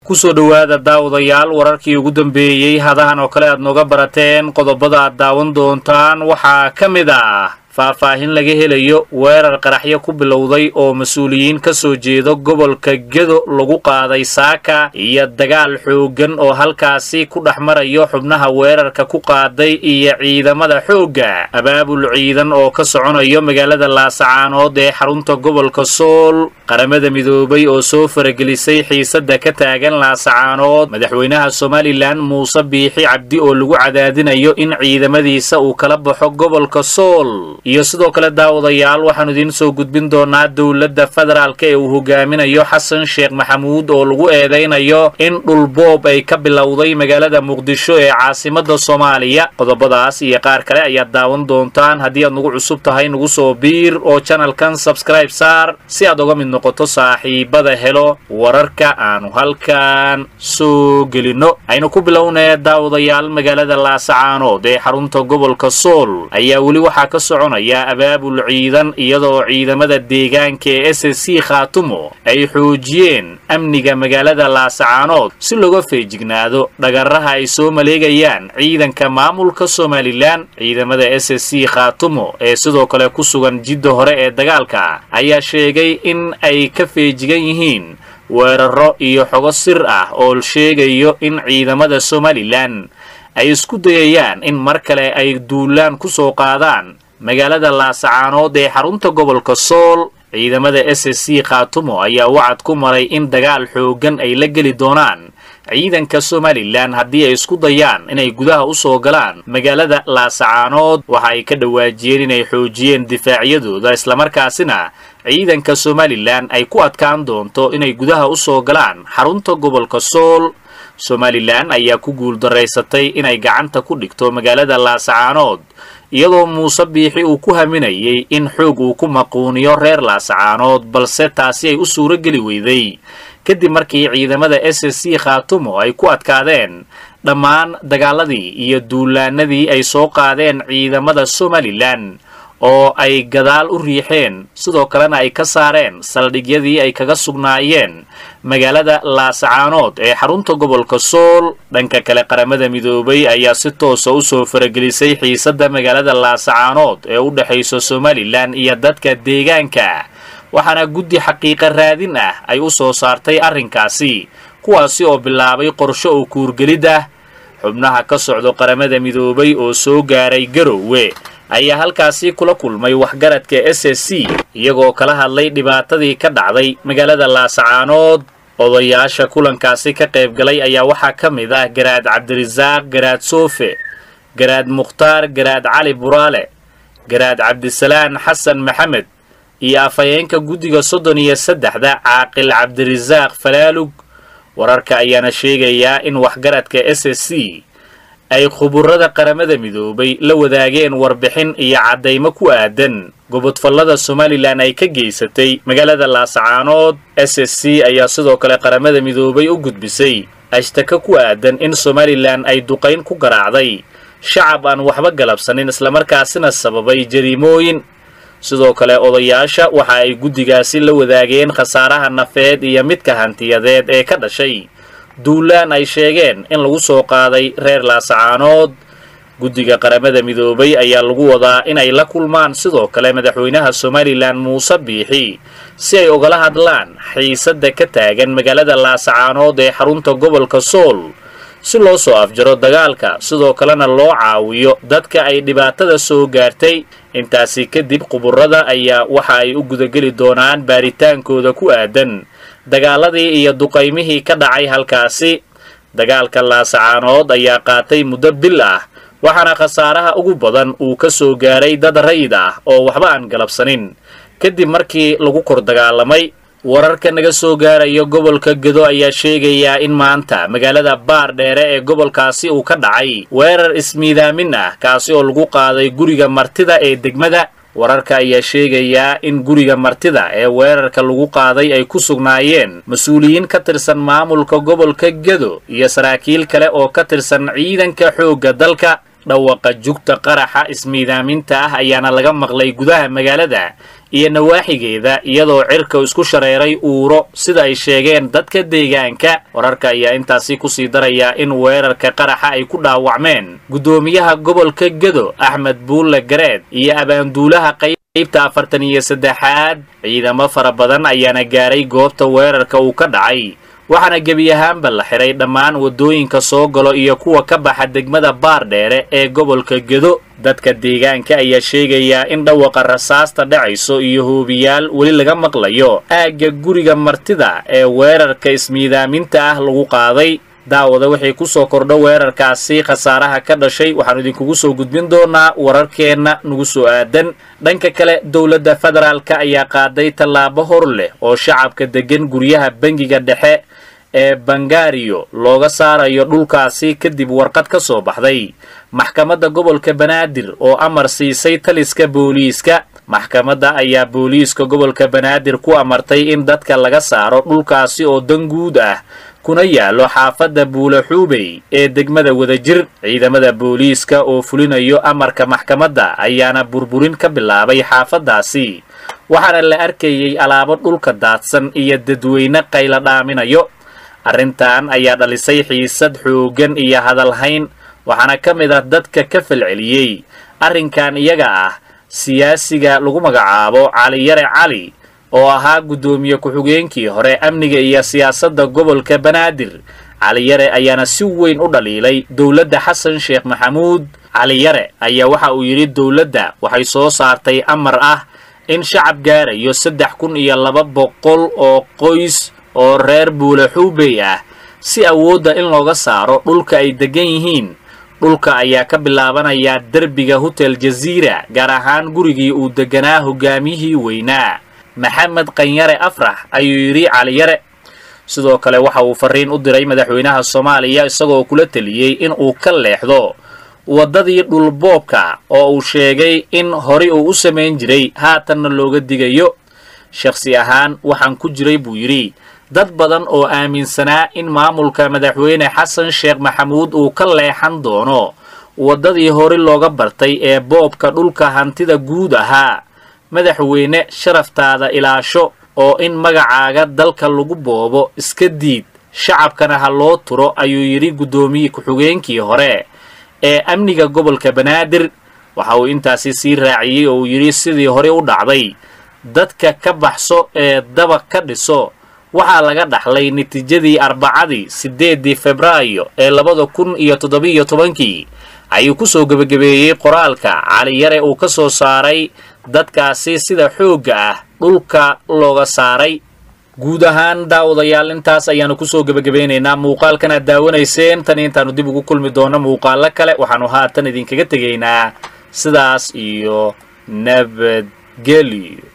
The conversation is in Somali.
kusoo dhowaada daawadayaal wararkii ugu dambeeyey hadahan oo kale aad nooga barateen qodobada aad daawan doontaan waxaa ka mid ah faahfaahin laga helayo weerar qaraxyo ku bilowday oo mas-uuliyiin ka soo jeedo gobolka gedo lagu qaaday saaka iyo dagaal xooggan oo halkaasi ku dhex marayo xubnaha weerarka ku qaaday iyo ciidamada xoogga abaabul ciidan oo ka soconayo magaalada laasacaanood ee xarunta gobolka sool qaramada midoobay oo soo faragelisay xiisadda ka taagan laasacaanood madaxweynaha somalilan muuse biixi cabdi oo lagu cadaadinayo in ciidamadiisa uu kala baxo gobolka sool iyo sidoo kale daawadayaal waxaanu idiin soo gudbin doonaa dowladda federaalka ee uu hogaaminayo xasan sheekh maxamuud oo lagu eedaynayo in dhulboob ay ka bilowday magaalada muqdisho ee caasimadda soomaaliya qodobadaas iyo qaar kale ayaad daawan doontaan haddii aad nagu cusub tahay nagu soo biir oo janalkan sabskraib saar si aad uga mid noqoto saaxiibada helo wararka aanu halkan soo gelinno aynu ku bilownee daawadayaal magaalada laasacaanood ee xarunta gobolka sool ayaa weli waxaa ka soconaya abaabul ciidan iyadoo ciidamada deegaanka ee s c khaatumo ay xoojiyeen amniga magaalada laasacaanood si looga feejignaado dhagaraha ay soo maleegayaan ciidanka maamulka somalilan ciidamada s c khaatumo ee sidoo kale ku sugan jidda hore ee dagaalka ayaa sheegay in ay ka feejigan yihiin weeraro iyo xogo sir ah oo sheegayo in ciidamada somalilan ay isku dayayaan in mar kale ay duulaan ku soo qaadaan magaalada laasacaanood ee xarunta gobolka sool ciidamada s c khaatumo ayaa wacad ku maray in dagaal xooggan ay la geli doonaan ciidanka somalilan haddii ay isku dayaan inay gudaha u soo galaan magaalada laasacaanood waxa ay ka dhawaajiyeen inay xoojiyeen difaacyadooda islamarkaasina ciidanka somalilan ay ku adkaan doonto inay gudaha u soo galaan xarunta gobolka sool somalilan ayaa ku guuldaraysatay inay gacanta ku dhigto magaalada laasacaanood iyadoo muuse biixi uu ku haminayay in xoog uu ku maquuniyo reer laasacaanood balse taasi ay u suuro geli weyday kadib markii ciidamada s c khaatumo ay ku adkaadeen dhammaan dagaaladii iyo duulaanadii ay soo qaadeen ciidamada somalilan oo ay gadaal u riixeen sidoo kalena ay ka saareen saldhigyadii ay kaga sugnaayeen magaalada laasacaanood ee xarunta gobolka sool dhanka kale qaramada midoobay ayaa si toosa u soo faragelisay xiisadda magaalada laasacaanood ee u dhexaysa somalilan iyo dadka deegaanka waxaana guddi xaqiiqa raadin ah ay u soo saartay arrinkaasi kuwaasi oo bilaabay qorsho oo kuurgelid ah xubnaha ka socdo qaramada midoobay oo soo gaaray garowe ayaa halkaasi kula kulmay waxgaradka s s c iyagoo kala hadlay dhibaatadii ka dhacday magaalada laasacaanood odayaasha kulankaasi ka qaybgalay ayaa waxaa ka mid ah garaad cabdirasaaq garaad soofe garaad mukhtaar garaad cali buraale garaad cabdisalaan xasan maxamed iyo afhayeenka guddiga soddon iyo saddexda caaqil cabdirasaaq falaalug wararka ayaana sheegayaa in waxgaradka s s c ay khuburada qaramada midoobay la wadaageen warbixin iyo caddaymo ku aadan gobodfallada somalilan ay ka geysatay magaalada laasacaanood s s c ayaa sidoo kale qaramada midoobay u gudbisay ashtaka ku aadan in somalilan ay duqayn ku garaacday shacab aan waxba galabsanin islamarkaasina sababay jariimooyin sidoo kale odayaasha waxa ay guddigaasi la wadaageen khasaaraha nafeed iyo midka hantiyadeed ee ka dhashay duulaan ay sheegeen in lagu soo qaaday reer laasacaanood guddiga qaramada midoobay ayaa lagu wadaa inay la kulmaan sidoo kale madaxweynaha somalilan muuse biixi si ay ogala hadlaan xiisadda ka taagan magaalada laasacaanood ee xarunta gobolka sool si loo soo afjaro dagaalka sidoo kalena loo caawiyo dadka ay dhibaatada soo gaartay intaasi kadib quburada ayaa waxa ay u gudageli doonaan baaritaankooda ku aadan dagaaladii iyo duqaymihii ka dhacay halkaasi dagaalka laasacaanood ayaa qaatay muddo bil ah waxaana khasaaraha ugu badan uu ka soo gaaray dad rayid ah oo waxba aan galabsanin kadib markii lagu kor dagaalamay wararka naga soo gaarayo gobolka gedo ayaa sheegayaa in maanta magaalada baar dheere ee gobolkaasi uu ka dhacay weerar ismiidaamin ah kaasi oo lagu qaaday guriga martida ee degmada wararka ayaa sheegayaa in guriga martida ee weerarka lagu qaaday ay ku sugnaayeen mas-uuliyiin ka tirsan maamulka gobolka gedo iyo saraakiil kale oo ka tirsan ciidanka xoogga dalka dhawaqa jugta qaraxa ismiidaaminta ah ayaana laga maqlay gudaha magaalada iyo nawaaxigeeda iyadoo cirka isku shareeray uuro sida ay sheegeen dadka deegaanka wararka ayaa intaasi kusii daraya in weerarka qaraxa ay ku dhaawacmeen guddoomiyaha gobolka gedo axmed buulle gareed iyo abaanduulaha qaybta afartan iyo saddexaad ciidamo fara badan ayaana gaaray goobta weerarka uu ka dhacay waxaana gebi ahaanba la xiray dhammaan waddooyinka soo galo iyo kuwa ka baxa degmada baardheere ee gobolka gedo dadka deegaanka ayaa sheegayaa in dhawaqa rasaasta dhacayso iyo hoobiyaal weli laga maqlayo aagga guriga martida ee weerarka ismiidaaminta ah lagu qaaday daawada waxay ku soo kordho weerarkaasi khasaaraha ka dhashay waxaanu idinkugu soo gudbin doonaa wararkeenna nagu soo aadan dhanka kale dowladda federaalka ayaa qaaday tallaabo hor leh oo shacabka deggan guryaha bangiga dhexe ee bangaariyo looga saarayo dhulkaasi kadib warqad ka soo baxday maxkamadda gobolka banaadir oo amar siisay taliska booliiska maxkamadda ayaa booliiska gobolka banaadir ku amartay in dadka laga saaro dhulkaasi oo dan guud ah kuna yaallo xaafadda buule xuubey ee degmada wadajir ciidamada booliiska oo fulinayo amarka maxkamadda ayaana burburin ka bilaabay xaafaddaasi waxaana la arkayey alaabo dhulka daadsan iyo dadweyne qayla dhaaminayo arrintan ayaa dhalisay xiisad xooggan iyo hadalhayn waxaana ka mid ah dadka ka falceliyey arrinkan iyaga ah siyaasiga lagu magacaabo caliyare cali oo ahaa guddoomiye ku-xigeenkii hore amniga iyo siyaasadda gobolka banaadir caliyare ayaana si weyn u dhaliilay dowladda xasan sheekh maxamuud caliyare ayaa waxa uu yidhi dowladda waxay soo saartay amar ah in shacab gaarayo saddex kun iyo laba boqol oo qoys oo reer buule xuubey ah si awoodda in looga saaro dhulka ay deggan yihiin dhulka ayaa ka bilaabanayaa derbiga hotel jaziira gaar ahaan gurigii uu degganaa hogaamiyihii weynaa maxamed qanyare afrax ayuu yidhi caliyare sidoo kale waxa uu farriin u diray madaxweynaha soomaaliya isagoo kula teliyey in uu ka leexdo waddadii dhulboobka oo uu sheegay in hore uu u samayn jiray haatanna looga digayo shakhsi ahaan waxaan ku jiray buu yidhi dad badan oo aaminsanaa in maamulka madaxweyne xasan sheekh maxamuud uu ka leexan doono waddadii hore looga bartay ee boobka dhulka hantida guud ahaa madaxweyne sharaftaada ilaasho oo in magacaaga dalka lagu boobo iska diid shacabkana ha loo turo ayuu yidhi guddoomiye ku-xigeenkii hore ee amniga gobolka banaadir waxa uu intaasi sii raaciyey oo uu yidhi sidii hore u dhacday dadka ka baxso ee dabaq ka dhiso waxaa laga dhaxlay natiijadii arbacadii siddeeddii febraayo ee labada kun iyo toddobiyo tobankii ayuu ku soo gebagabeeyey qoraalka caliyare uu ka soo saaray dadkaasi sida xoogga ah dhulka looga saaray guud ahaan daawadayaal intaas ayaanu kusoo gebagabeynaynaa muuqaalkan aad daawanayseen tan intaanu dib ugu kulmi doono muuqaalo kale waxaanu haatan idinkaga tegaynaa sidaas iyo nabadgelyo